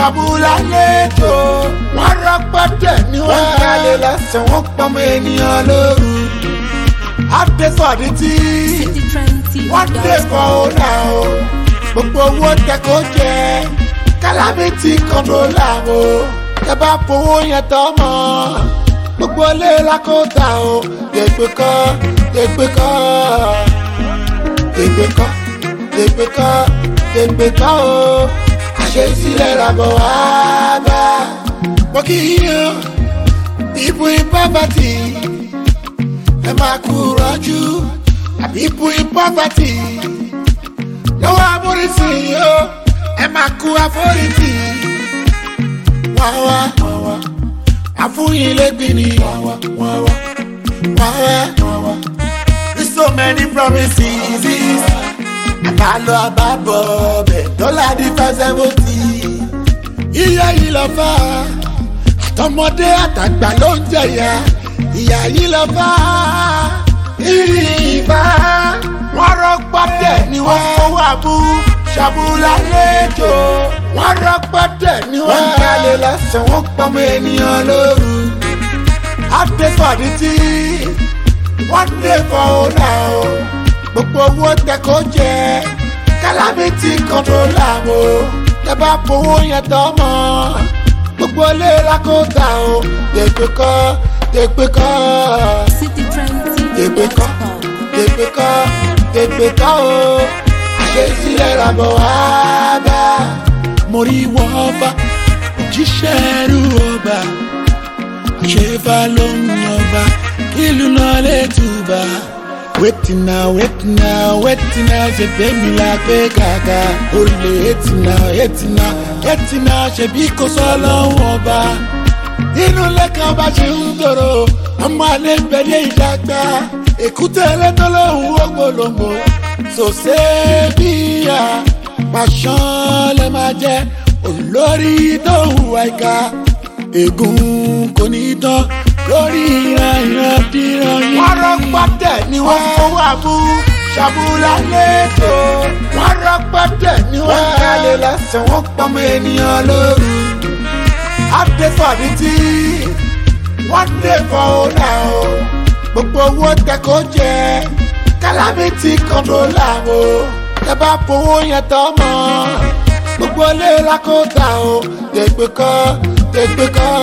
ṣàbùlà lẹ́jọ́ wọ́n rọpọ́tẹ̀ ní wọ́n kálẹ̀ lọ́sàn wọ́n pọ́nmọ ènìyàn lóru. àdẹ́sọ̀dí tí City Trend TV. wọ́n dé fọ́ ọ̀nà o gbogbo owó tẹ́kọ̀ jẹ calamity controller o ẹ bá fowó yẹn tọ́ mọ́ gbogbo ilé lakóta o dègbè kọ́ dègbè kọ́ dègbè kọ́ dègbè kọ́ dègbè kọ́ o àṣesílẹ̀ làbọ̀ wá bá mo kì í yan people in poverty ẹ máa kú rọ́jú people in poverty lọ́wọ́ amúrísìn yìí ó ẹ máa kú àforítì wá wá wá wá àfúyín lẹ́gbìn ni wá wá wá wá wá wá wá with so many promises àbálọ àbábọ̀ bẹ̀ dọ́là di five seventy iye yìí lọ fà á àtọmọdé àtàgbà ló ń jẹyà ìyá yìí lọ fà á ìrìbá wọn rọpọtẹ ni wọn fowó abú ṣàbùlà lẹjọ wọn rọpọtẹ ni wọn kálẹ̀ lọ́sàn wọn pọmọ ènìyàn lóru àdẹsọdí tí wọn dé fọ ọ̀nà o gbogbo owó tẹkọ jẹ calamity controller o tẹ bá fowó yẹn tọ́ mọ́ gbogbo ilé lakóta o dègbè kọ́ dègbè kọ́ City Trend TV. dègbè kọ́ dègbè kọ́ dègbè kọ́ o àṣesílẹ̀ làbọ̀ wá bá. mo rí wọn bá òjíṣẹ́ ẹrú ọba àṣefà ló ń ọba ìlú náà lè túbà. wetin na wetin na wetin na ṣe fẹ́mi la pé kàkà olè eighty na eighty na eighty na ṣebí kò sọ lọ́wọ́ ọba inú lẹ́kàn bá ṣe ń tòrò ọmọ alẹ́ gbẹ̀dẹ̀ ìdàgbà èkúté ẹlẹ́tọ́ lóhùn ògbólógbò sòsé bíyà pàṣán lè máa jẹ olórí tó hùwà ìka ègún kò ní tán lórí ìran ìran díran yìí. wọ́n rọpọ́tẹ̀ ni wọ́n fowó abú ṣàbùlà lẹ́tọ̀ wọ́n rọpọ́tẹ̀ ni wọ́n kálẹ̀ lọ́sàn wọ́n pọ́nmọ ènìyàn lóru àdẹ́sọ̀dí tí wọ́n dé fọ́ ọ̀nà o gbogbo owó tẹ́kọ̀ jẹ calamity controller o tẹ bá fowó yẹn tọ́ mọ́ gbogbo ilé lakóta o dègbè kọ́ dègbè kọ́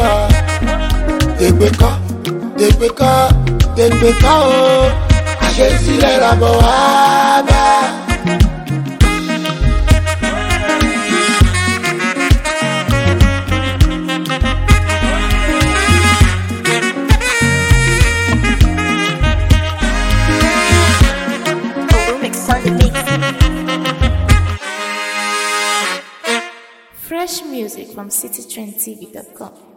dègbè kọ́ dègbè kọ́ dègbè kọ́ o àṣesílẹ̀ làbọ̀ wá bá. Remix on the mix. Fresh music from citytrendtv.com.